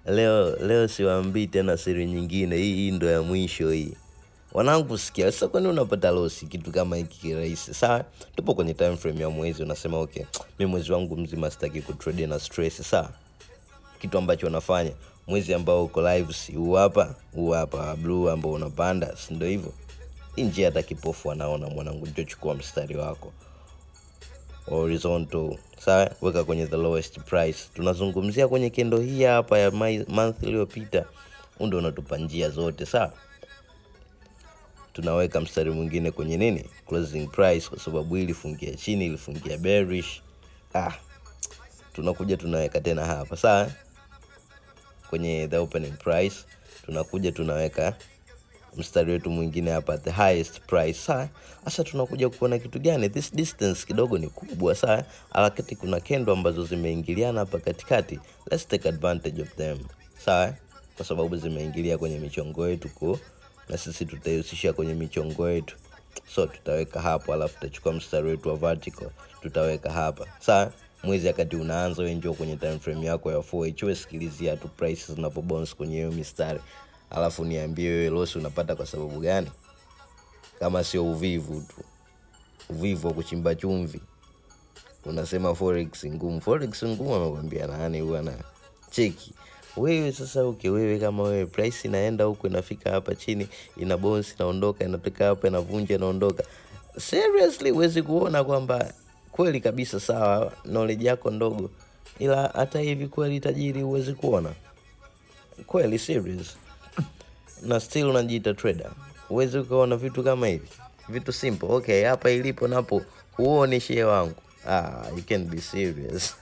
leo leo siwaambii tena siri nyingine hii hii ndo ya mwisho hii wanangu sikia sasa kwani unapata losi kitu kama hiki kirahisi sawa tupo kwenye time frame ya mwezi unasema okay mi mwezi wangu mzima sitaki kutrade na stress sawa kitu ambacho unafanya mwezi ambao uko live si huu hapa huu hapa blue ambao unapanda si ndio hivyo hii njia hata kipofu anaona mwanangu njochukua mstari wako horizontal sawa weka kwenye the lowest price tunazungumzia kwenye kendo hii hapa ya mai- month iliyopita huu ndo unatupa njia zote sawa tunaweka mstari mwingine kwenye nini closing price kwa sababu hii ilifungia chini ilifungia bearish ah tunakuja tunaweka tena hapa sawa kwenye the opening price tunakuja tunaweka mstari wetu mwingine hapa at the highest price saa sasa tunakuja kuona kitu gani this distance kidogo ni kubwa saa alakati kuna kendo ambazo zimeingiliana hapa katikati let's take advantage of them sawa kwa sababu zimeingilia kwenye michongo yetu ko na sisi tutaihusisha kwenye michongo yetu so tutaweka hapo alafu tutachukua mstari wetu wa vertical tutaweka hapa sawa mwezi wakati unaanza we njoo kwenye time frame yako ya 4 we sikilizia tu prices zinavyobounce kwenye hiyo mistari alafu niambie wewe losi unapata kwa sababu gani kama sio uvivu tu uvivu wa kuchimba chumvi unasema forex ngumu forex ngumu amekwambia nani huwa ana cheki wewe sasa uke wewe kama wewe price inaenda huku inafika hapa chini ina bounce inaondoka inatoka hapa inavunja inaondoka seriously huwezi kuona kwamba kweli kabisa sawa knowledge yako ndogo ila hata hivi kweli tajiri huwezi kuona kweli serious na still unajiita trader huwezi ukaona vitu kama hivi vitu simple okay hapa ilipo napo huoni shie wangu ah, you can be serious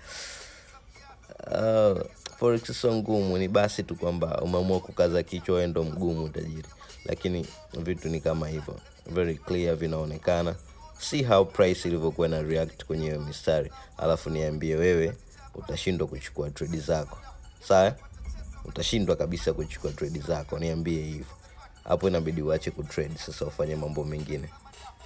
uh, forex sio ngumu ni basi tu kwamba umeamua kukaza kichwa wewe ndo mgumu tajiri lakini vitu ni kama hivyo very clear vinaonekana see how price ilivyokuwa na react kwenye hiyo mistari alafu niambie wewe utashindwa kuchukua trade zako sawa utashindwa kabisa kuchukua trade zako niambie hivyo hapo inabidi uache kutrade sasa ufanye mambo mengine